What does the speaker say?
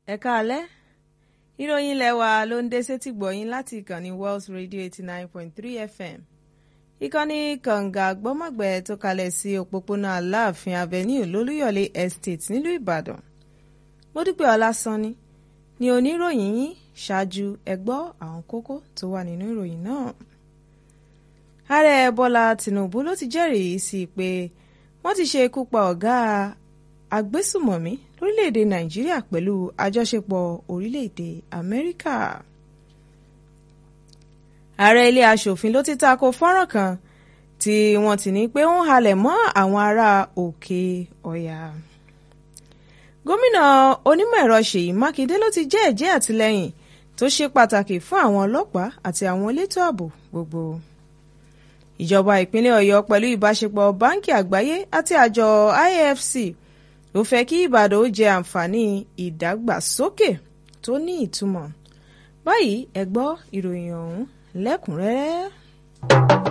ẹ káalẹ́ ìròyìn ilé wa ló ń dé sétí gbọ̀yìn láti ìkànnì Wells Radio eighty nine point three FM ìkànnì kànga gbọ́mọ̀gbẹ́ tó kalẹ̀ sí òpópónà Aláàfin Avenue lólúyọ̀lé Estate nílùú Ìbàdàn Módúpẹ́ Ọlásánní ni oníròyìn yín ṣáájú ẹ gbọ́ àwọn kókó tó wà nínú ìròyìn náà ààrẹ Bọ́lá Tinubu ló ti jẹ́rìí sí i pé wọ́n ti ṣe ikú pa ọ̀gá agbésùmọ̀mí lórílẹ̀‐èdè Nàìjíríà pẹ̀lú àjọṣepọ̀ orílẹ̀‐èdè Amẹ́ríkà. ààrẹ ilé aṣòfin ló ti tako fọ́nrán kan tí wọ́n ti ní pé ó ń halẹ̀ mọ́ àwọn ará Òkè Ọ̀yà. gómìnà onímọ̀ ẹ̀rọ Ṣèyí Mákindé ló ti jẹ́ ẹ̀jẹ́ àtìlẹ́yìn tó ṣe pàtàkì fún àwọn ọlọ́pàá àti àwọn elétò ààbò gbogbo ìjọba ìpínlẹ̀ Ọ̀yọ́ pẹ̀lú ìbáṣepọ̀ báńkì àgbáyé àti àjọ IFC ló fẹ́ kí Ìbàdàn ó jẹ àǹfààní ìdàgbàsókè tó ní ìtumọ̀ báyìí ẹ gbọ́ ìròyìn ọ̀hún lẹ́kùnrẹ́rẹ́.